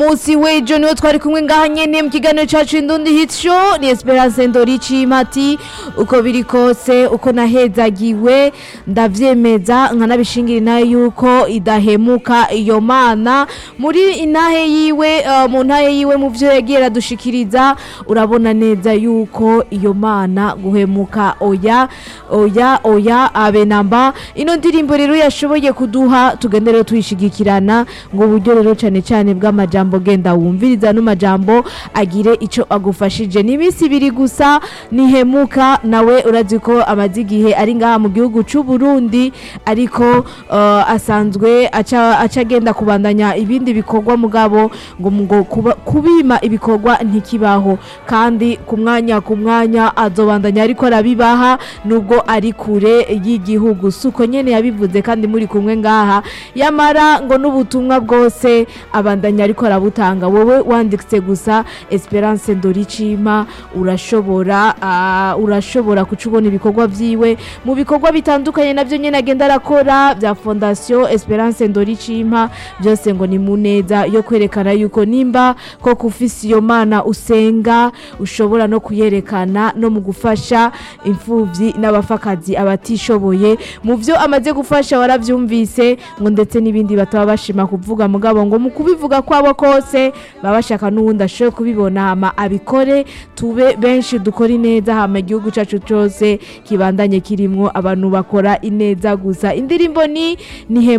munsi w'ejo niwo twari kumwe ngaha nyene mu kiganiro cacu indundi hit show ni esperance ndorici mati uko biri kose uko nahezagiwe ndavyemeza nkanabishingira inahe yuko idahemuka iyo mana muri inahe yiwe uh, mu ntahe yiwe mu vyo yagiye aradushikiriza urabona neza yuko iyo mana guhemuka oya oya oya abe namba ino ndirimbo rero yashoboye kuduha tugende rero tuyishigikirana ngo uburyo rero cane cane bw'amajambo genda wumviriza no majambo agire ico agufashije ni iminsi ibiri gusa nihemuka nawe urazi ko amaze igihe ari ngaha mu gihugu c'u Burundi ariko uh, asanzwe aca aca agenda kubandanya ibindi bikorwa mugabo ngo ngo kuba- kubima ibikorwa ntikibaho kandi ku mwanya ku mwanya azobandanya ariko arabibaha nubwo ari kure y'igihugu suko nyene yabivuze kandi muri kumwe ngaha yamara ngo n'ubutumwa bwose abandanya ariko arabutanga wowe wanditse gusa Esperance Ndoricima urashobora ah, urashobora kuca ubona ibikorwa vyiwe mu bikorwa bitandukanye navyo nyene agenda arakora bya Fondation Esperance Ndoricima byose ngo ni muneza yo kwerekana yuko nimba ko kufisi iyo mana usenga ushobora no kuyerekana no mu gufasha imfuvyi n'abafakazi abatishoboye mu vyo amaze gufasha waravyumvise ngo ndetse n'ibindi bataba bashima kuvuga mugabo ngo mu kubivuga kwabo kose baba bashaka n'uwundi ashoboye kubibona hama abikore tube benshi dukora ineza hama igihugu cacu cose kibandanye kirimwo abantu bakora ineza gusa indirimbo ni nihe